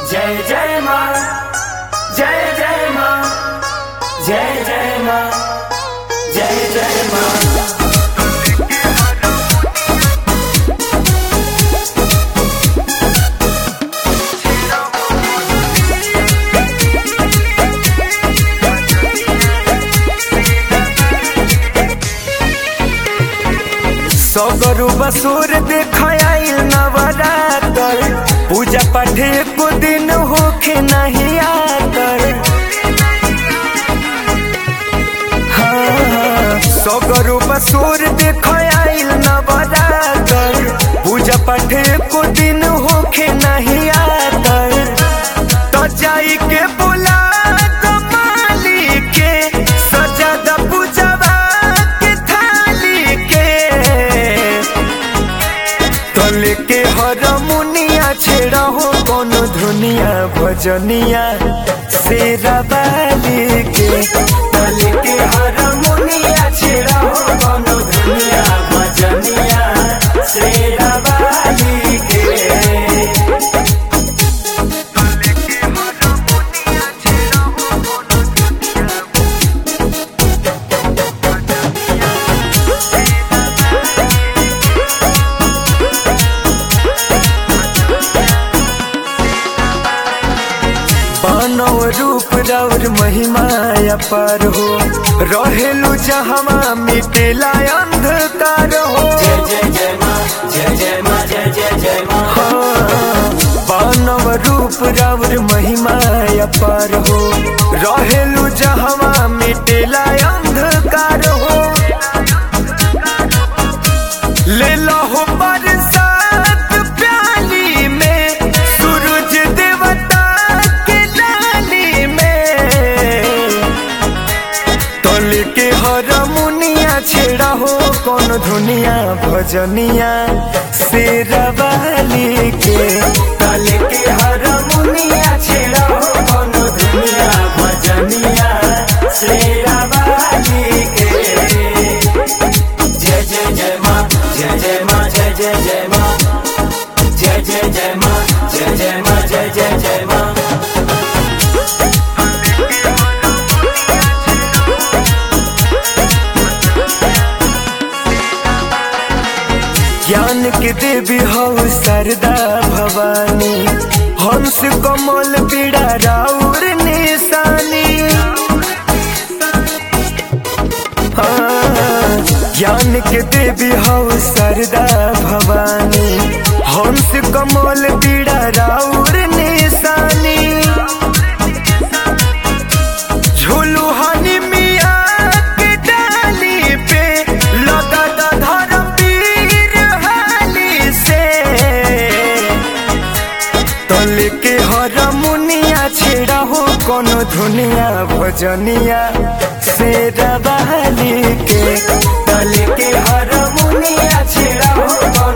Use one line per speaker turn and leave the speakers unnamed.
जय जय माँ जय जय माँ जय जय माँ जय जय माँ
सगरु बसुर देखाइल नवरातर पूजा पाठ एको दिन होखे नहीं आतर हाँ, सगरु बसुर देखाइल नवरातर पूजा पाठ एको दिन होखे नहीं आतर तो जाई के बोला कमाली के सजा द पूजवा के थाली के तले के हर मुनिया छेड़ा हो कोनो धुनिया भजनिया शेरा बाली के
तले के हर मुनिया छेड़ा हो कोनो दुनिया भजनिया शेरा वाली के
मानव रूप रौर महिमा अपार हो रहेलु जहमा मिटेला अंधकार हो
जय जय जय माँ जय जय माँ जय जय जय माँ
मानव रूप रौर महिमा अपार हो रहेलु जहमा मिटेला अंधकार हो ले लो बरसात प्याली में सूरज देवता के डाली में तल के हर मुनिया छेड़ा हो कौन धुनिया भजनिया शेरवाली के
तले के हर मुनिया छेड़ा हो कोनो दुनिया भजनिया शेरा वाली के जय जय जय माँ जय जय माँ जय जय जय माँ जय जय जय माँ जय जय माँ जय जय जय माँ
ज्ञान के देवी हो सरदा भवानी हंस कमल पीड़ा राउर निशानी हाँ, ज्ञान के देवी हो सरदा भवानी हंस कमल पीड़ा राउर निशानी झूलू हनी मिया के डाली पे लगा दा धर्म पीर हाली से तले के हर मुनिया छेड़ा हो कोनो धुनिया भजनिया शेरा बहाली के
तले के हर मुनिया छेड़ा हो